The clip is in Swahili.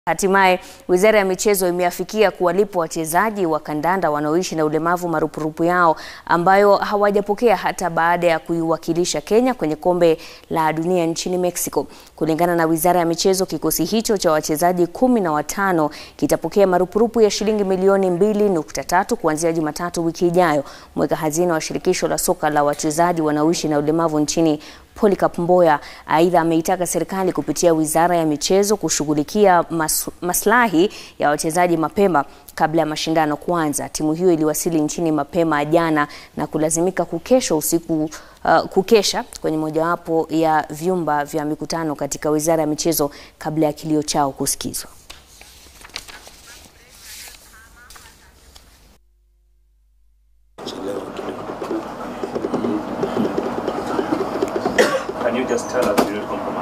Hatimaye Wizara ya Michezo imeafikia kuwalipa wachezaji wa kandanda wanaoishi na ulemavu marupurupu yao ambayo hawajapokea hata baada ya kuiwakilisha Kenya kwenye Kombe la Dunia nchini Mexico. Kulingana na Wizara ya Michezo, kikosi hicho cha wachezaji kumi na watano kitapokea marupurupu ya shilingi milioni mbili nukta tatu kuanzia Jumatatu wiki ijayo. Mweka hazina wa shirikisho la soka la wachezaji wanaoishi na ulemavu nchini Polycarp Mboya aidha ameitaka serikali kupitia Wizara ya Michezo kushughulikia mas, maslahi ya wachezaji mapema kabla ya mashindano kuanza. Timu hiyo iliwasili nchini mapema jana na kulazimika kukesha usiku uh, kukesha kwenye mojawapo ya vyumba vya mikutano katika Wizara ya Michezo kabla ya kilio chao kusikizwa.